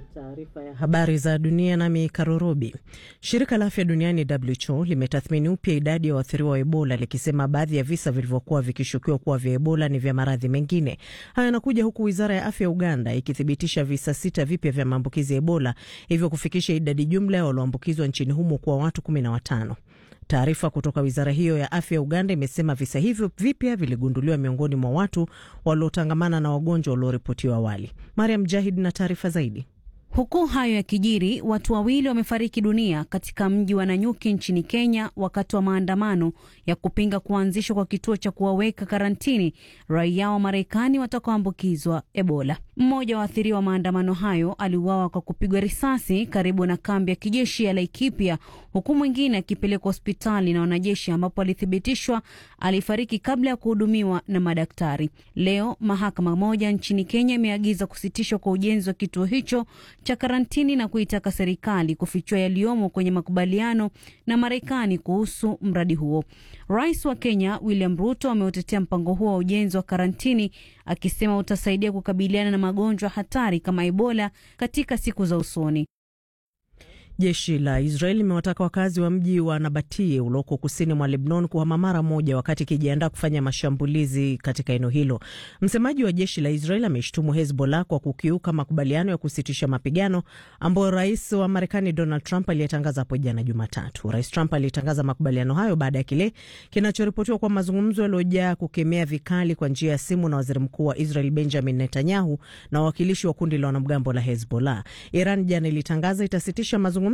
Taarifa ya habari za dunia nami Karorobi. Shirika la afya duniani WHO limetathmini upya idadi ya waathiriwa wa Ebola likisema baadhi ya visa vilivyokuwa vikishukiwa kuwa vya Ebola ni vya maradhi mengine. Haya yanakuja huku wizara ya afya ya Uganda ikithibitisha visa sita vipya vya maambukizi ya Ebola, hivyo kufikisha idadi jumla ya walioambukizwa nchini humo kuwa watu kumi na watano. Taarifa kutoka wizara hiyo ya afya ya Uganda imesema visa hivyo vipya viligunduliwa miongoni mwa watu waliotangamana na wagonjwa walioripotiwa awali. Mariam Jahid na taarifa zaidi. Huku hayo yakijiri, watu wawili wamefariki dunia katika mji wa Nanyuki nchini Kenya wakati wa maandamano ya kupinga kuanzishwa kwa kituo cha kuwaweka karantini raia wa Marekani watakaoambukizwa Ebola. Mmoja wa waathiriwa wa maandamano hayo aliuawa kwa kupigwa risasi karibu na kambi ya kijeshi ya Laikipia, huku mwingine akipelekwa hospitali na wanajeshi, ambapo alithibitishwa alifariki kabla ya kuhudumiwa na madaktari. Leo mahakama moja nchini Kenya imeagiza kusitishwa kwa ujenzi wa kituo hicho cha karantini na kuitaka serikali kufichua yaliyomo kwenye makubaliano na Marekani kuhusu mradi huo. Rais wa Kenya William Ruto ameutetea mpango huo wa ujenzi wa karantini akisema utasaidia kukabiliana na magonjwa hatari kama Ebola katika siku za usoni. Jeshi la Israel limewataka wakazi wa mji wa Nabatie ulioko kusini mwa Lebnon kuhama mara moja wakati ikijiandaa kufanya mashambulizi katika eneo hilo. Msemaji wa jeshi la Israel ameshtumu Hezbollah kwa kukiuka makubaliano ya kusitisha mapigano ambayo rais wa Marekani Donald Trump aliyetangaza hapo jana Jumatatu. Rais Trump alitangaza makubaliano hayo baada ya kile kinachoripotiwa kwa mazungumzo yaliyojaa kukemea vikali kwa njia ya simu na waziri mkuu wa Israel Benjamin Netanyahu na wawakilishi wa kundi la wanamgambo la Hezbollah. Iran jana ilitangaza itasitisha mazungumzo